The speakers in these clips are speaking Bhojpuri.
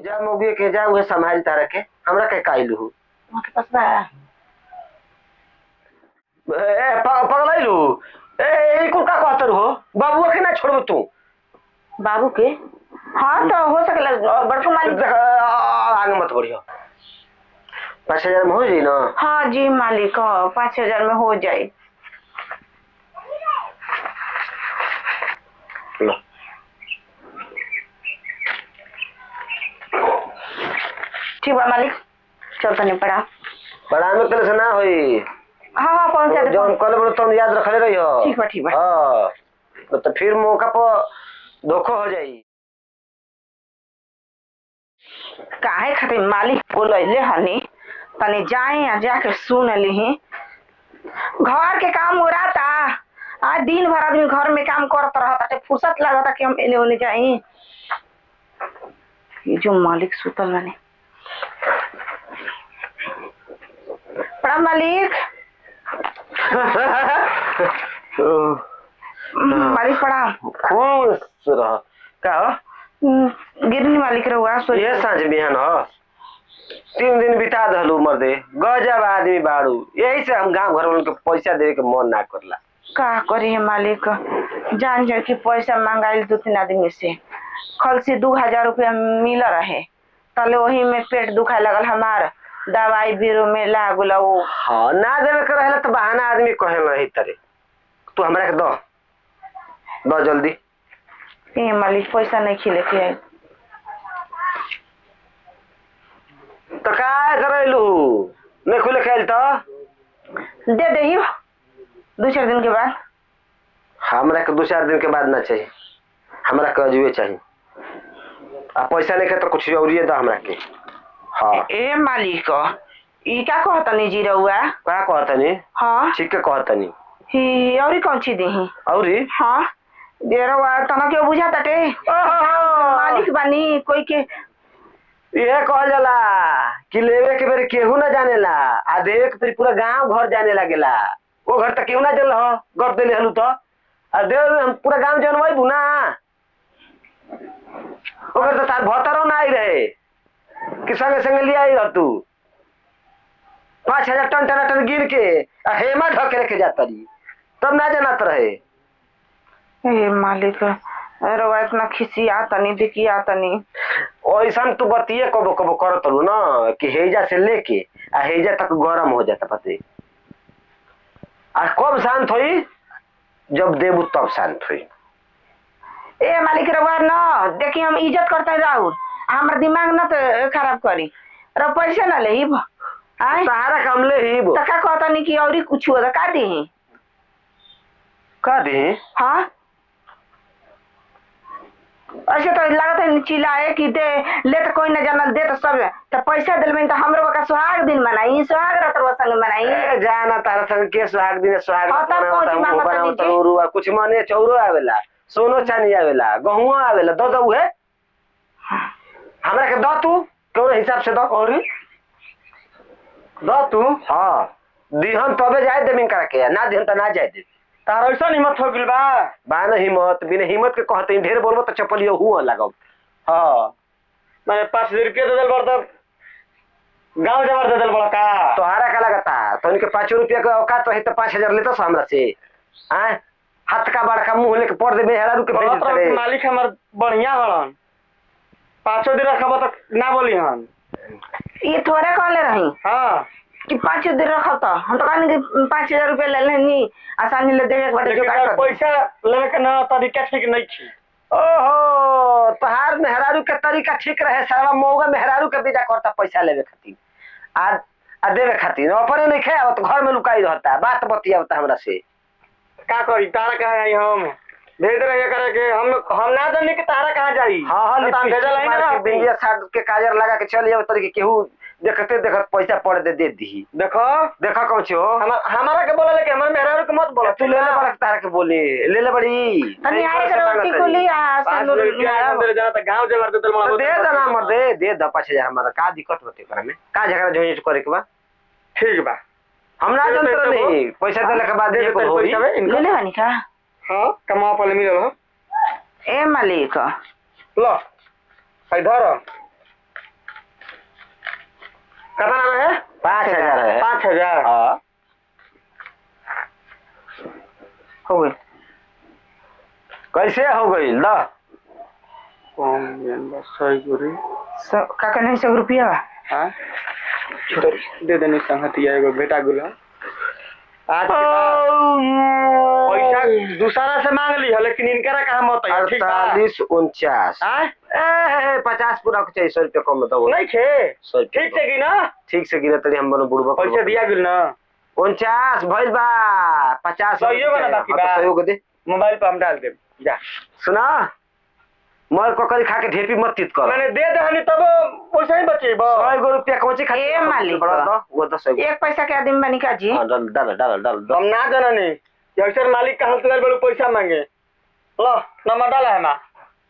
जा मोगी के जा उहे संभाल तारा के हमरा के काइलू हूँ वहाँ के पास बा ए प- पगलैलू ए ई कुल का कहतर हो बाबुआ के ना छोड़बो तू बाबू के हाँ तो हो सकेला बड़को मालिक देख, आ, आगे मत बढ़ियो पाँच हजार में हो जाई ना हाँ जी मालिक हाँ पाँच हजार में हो जाए लो ठीक बा मालिक चल तनी पड़ा बड़ा में कल से ना होई हाँ हाँ पहुँचा दे जौन कल बड़ो तुम याद रखले रही हो ठीक बा, ठीक बा। हाँ न तो फिर मौका पर धोखो हो जाई काहे खातिर मालिक बोलैले हनी तनी जाए आ जाके सुन लिही घर के काम उड़ाता आज दिन भर आदमी घर में काम करत रहता फुर्सत लागता कि हम एने ओने जाई ये जो मालिक सुतल बने प्रणाम मालिक मालिक प्रणाम खुश रह का हो हम्म, गिरनी मालिक रहुआ सो ये सांझ बिहान हो तीन दिन बिता दहलू मर्दे गजब आदमी बाड़ू यही से हम गांव घर वालों के पैसा देवे के मन ना करला का करी है मालिक जान जाए कि पैसा मांगाइल दो तीन आदमी से कल से दू हजार रुपया मिल रहे तले वही में पेट दुखाए लगल हमार दवाई बीरो में लागल वो हाँ ना देवे के रहेला तो बहाना आदमी कहे रही तरे तू हमरा के दो दो जल्दी ए मालिक पैसा नहीं खिले के आए तो का करैलू नहीं खुले खेल तो दे दे दो चार दिन के बाद हमरा के दो चार दिन के बाद ना चाहिए हमरा के अजुए चाहिए आ पैसा नहीं के तो कुछ और दो हमरा के हाँ ए मालिक ई का कहतनी जी रहुआ का कहतनी हाँ ठीक के कहतनी ही और कौन चीज दी औरी हाँ दे रहुआ तना के बुझा तटे मालिक बानी कोई के यह कहल जाला कि लेवे के बेर केहू ना जानेला आ देवे के बेर पूरा गांव घर जाने लागेला वो घर तक केहू ना जल हो गप देले हलू तो आ देव में हम पूरा गांव जनवाई ना वो घर तो तार भतरो ना आई रहे कि संगे संगे ले आई रह तू पाँच हजार टन टनाटन गिन के आ हेमा ढके रखे जाता रही तब ना जानत रहे ए मालिक रवा इतना खिसिया तनी दिकिया तनी ऐसा तू बतिये कबो कबो करत रहू ना कि हेजा से लेके आ हेजा तक गरम हो जाता पते आ कब शांत होई जब देबू तब शांत होई ए मालिक रवा न देखी हम इज्जत करते राहुल हमार दिमाग न तो खराब करी र पैसे न ले आय सहारा काम ले ही बो त का कहतनी कि औरी कुछ हो त का दी का दे हाँ ऐसे तो लागत है चिल्लाए कि दे ले तो कोई न जानल दे तो सब तो पैसा दिल में तो हमरो का सुहाग दिन मनाई सुहाग रात रो संग मनाई ए, जाना तारा संग के सुहाग दिन सुहाग हाँ, तब पहुंची हम मांगत ऊपर नहीं उतर जी। उरुआ कुछ मने चौरो आवेला सोनो चानी आवेला गहुआ आवेला दो दो उहे हमरा के दो तू कौन हिसाब से दो और दो तू हाँ दिहन तबे जाए देमिन करा के ना दिहन त ना जाए दे तार ऐसा हिम्मत हो गइल बा बान हिम्मत बिना हिम्मत के कहते ढेर बोलबो तो चपलियो हुआ लगाओ हाँ मैंने पाँच हजार रुपया दे दिल बड़ तब गाँव जबर दे दिल बड़ा का तोहारा का लगता तो इनके पाँच रुपया के औकात रही तो पाँच हजार लेता हमरा से आय हाथ का बड़का मुंह लेके पड़ दे मेहरा रुके भेज बोलत रहो देते कि रे। मालिक हमार बढ़िया बड़न पाँचो दिन रखब तक ना बोली हन ये थोड़े कहले रही हाँ कि पाँच दिन रखब तो हम तो कहनी कि पाँच हजार रुपया ले लेनी आसानी ले देवे के बाटे लेकिन जुगाड़ कर पैसा लेवे के ना तरीका ठीक नहीं थी ओहो तोहार मेहरारू के तरीका ठीक रहे सारा मौगा मेहरारू के बेजा करता पैसा लेवे खातिर आ आ देवे खातिर अपने नहीं खाए तो घर में लुकाई रहता बात बतियावता हमरा से का करी तारा कहाँ आई हम भेज रहे करे के हम हम ना जाने कि तारा कहाँ जाई हाँ हाँ तो हम लिपस्टिक भेजल आई मार ना के बिंदिया साट के काजर लगा के चल जाओ तरीके केहू देखते देखत पैसा पड़ दे दे दी देखो देखा कौन छो हमार हमारा के बोला लेके हमारे मेहरारू के मत बोला तू ले ले बड़ा तारा के बोली ले ले बड़ी तनी नहीं, आए पैसा के मांगत रोटी है। को लिया पाँच सौ रुपया अंदर जाना था गाँव जबर दे दिल बड़ा तो दे देना मर दे दे द पाँच हजार हमारा का दिक्कत होते करे में का झगड़ा झोझ करे के बा ठीक बा हम ना दे जानते देते नहीं पैसा देने के बाद दे ये देते कुल होई पैसा में ले इनका ले हनी का हाँ कमा पहले मिलल हो ए मालिक लो है धर कितना रहे पाँच हजार है पाँच हजार हाँ हो गई कैसे हो गई ल कम बियान बस सही गुरी सौ का कहने सौ रुपया बा हाँ तो दे देने संगतिया एगो बेटा गुला आज के बाद पैसा दूसरा से मांग ली है लेकिन इनकरा कहाँ मत है ठीक बा अड़तालीस उनचास हाँ ए, पचास पूरा के चाहिए सौ रुपया कम बताओ नहीं खे सौ रुपया ठीक से की ना ठीक से गिरे तरी हम बोलो बुढ़बा पैसा दिया गेल ना उनचास भइल बा पचास सहियो बा ना बाकी बा? हाँ, तो सहयोग दे मोबाइल पे हम डाल दे जा सुना मर ककरी खा के ढेपी मत तीत कर मैंने दे दे तब पैसा ही बचे सौ गो रुपया कौची खा ए, मालिक। बड़ा दो वो दस सौ एक पैसा के आदमी बनी का जी हाँ, डाल डाल डाल डाल डाल हम ना जाना नहीं कि अक्सर मालिक का हाथ बड़े पैसा मांगे लो नंबर डाला है माँ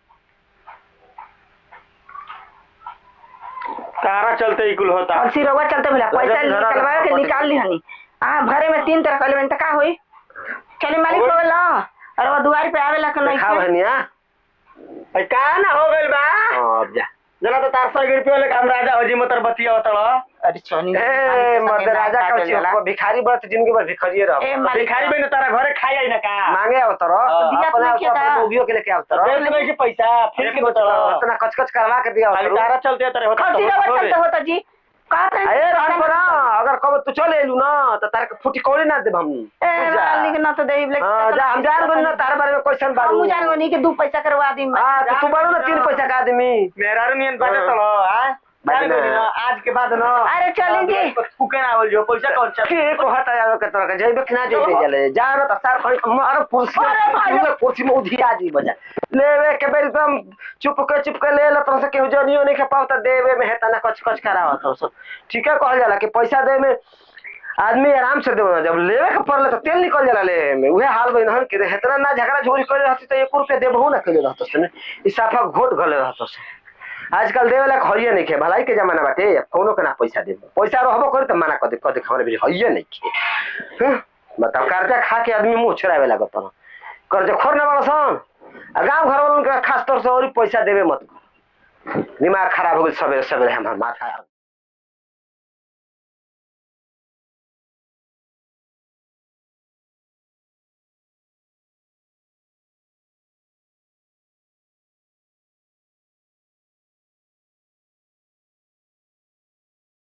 तारा चलते ही कुल होता और सिरवा चलते भला पैसा जब धरा निकलवा के रखा निकाल ली हनी आ भरे में तीन तरह कले त का होई चले मालिक होई। बोला और वो दुआर पे आवेला के नहीं खा बहनिया भाई का ना हो गइल बा हाँ, अब जा जना तो तार सौ रुपया लेके हम राजा होजी मतर बतिया होता अरे सोनी ए मर्द राजा का चिपको भिखारी बरत जिंदगी भर भिखारिए रह ए, मालिक। भिखारी बहन तारा घरे खाई आई ना का मांगे अवतर दिया अपने अपने खेता। अपने मोगियो के लेके अवतर दे देबै के पैसा फिर के बता उतना कच कच करवा के दिया खाली अवतर तारा चलते तारे होता तो सिरवा हो चलते गए। होता जी का ए रहन पर अगर कब तू चले एलू ना तो तारे के फुटी कौड़ी ना देब हम ए जा। मालिक ना तो देई लेकिन हाँ, जा हम जान गनी ना तारे बारे में क्वेश्चन बारू हम जान गनी के दू पैसा करवा दी हां तो तू बारू ना तीन पैसा का आदमी मेरा नियन बाटे तो आ बाटे जान ना। गनी ना आज के बाद ना अरे चली जी। फुके ना आवल जो पैसा कौन चल के को हटा आवे के तरह के जइबे कि ना जइबे जले जा ना तो सार खड़ी मार कुर्सी अरे भाई। पूरे कुर्सी में उधिया जी बजा लेवे के बेर एकदम चुप के चुप के ले लत से केहू जनियो नहीं के पावता देवे में हेता ना कच कच करावत हो सब ठीक है कहल जाला कि पैसा दे में आदमी आराम से देवे जब लेवे के पड़ले तो तेल निकल जाला ले में उहे हाल बइन हन के हेतना ना झगड़ा झोरी करे रहती तो 1 रुपया देबहू ना कइले रहत से ई साफा घोट गले रहत से आजकल देवे ला हइये नहीं खे भलाई के जमाना बाटे कोनो के ना पैसा दे पैसा रहबो करे तो मना कर दे कदे हमरे भी हइये नहीं खे हं? बताओ कर्जा खा के आदमी मुंह छोड़ावे लागत न कर्जा खोर ना बड़सन आ गांव घर वालों के खास तौर से और पैसा देवे मत कर दिमाग खराब हो गई सवेरे सवेरे हमार माथा